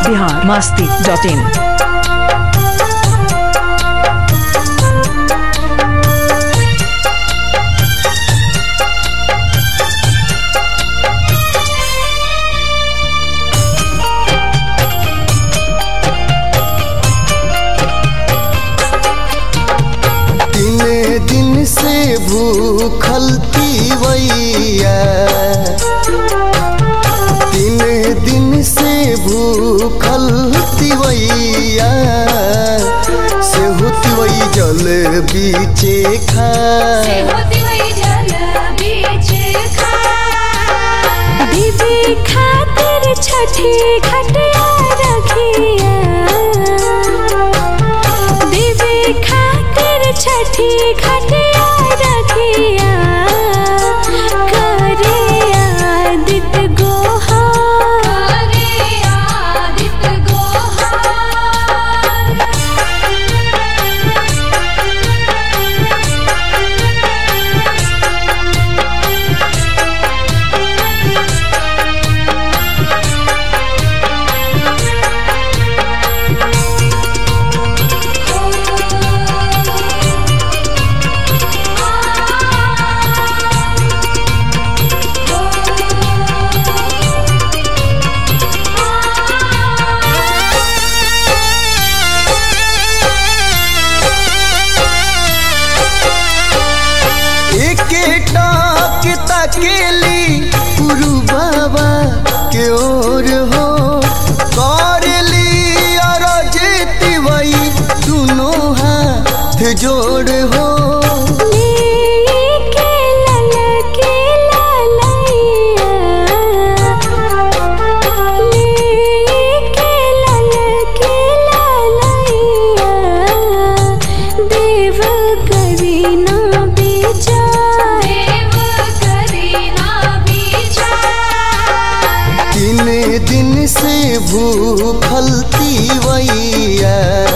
Bihar Masti dot इन तीन दिन से भूखल तीवैया तीन दिन से भूखल तीवैया से होती जल बीचे खा होती हुई जल बीच खार। दीदी खातिर छठी खटिया रखिया दीदी खातिर छठी खटिया रखिया करे आदित गोहा करे आदित्य गोहार। एक के तकेली पुरु बाबा के ओर हो करली अरज तिवई दुनो हाथ जोड़ हो लेके ललके ललैया लेके ललके ललैया देव करी ना बेचार देव करी ना विचार। तीन दिन से भूखल तीवैया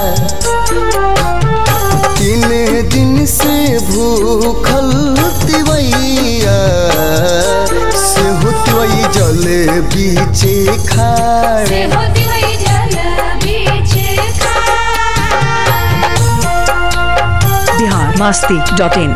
तीन दिन से भूखल तिवैया से होतवई जल बीचे खाड़ से होती हुई जल बीच खार। बिहार मास्ती डॉट इन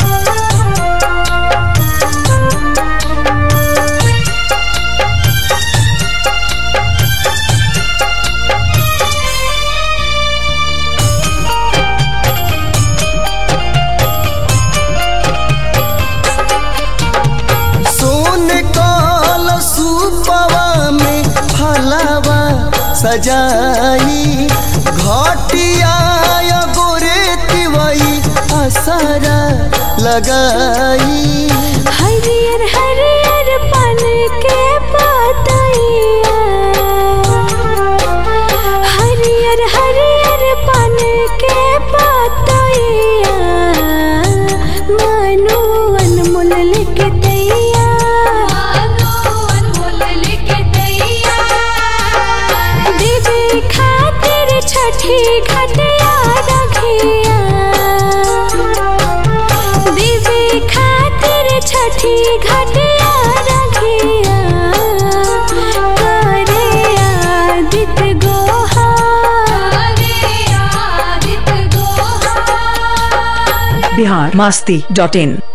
सोन काल सुपवा में फलावा सजाई घटिया गोरे तिवई असरा लगाई हरियर हरियर पन के पातैया हरियर हरियर पन के पातैया मनु अनमोल लिख दैया मानो अनमोल लिख दैया। दीदी खातिर छठी घटिया रखिया दीदी खातिर छठी घटिया रखिया करे आदित गोहा करे आदित्य गोहार। बिहार मास्ती डॉट इन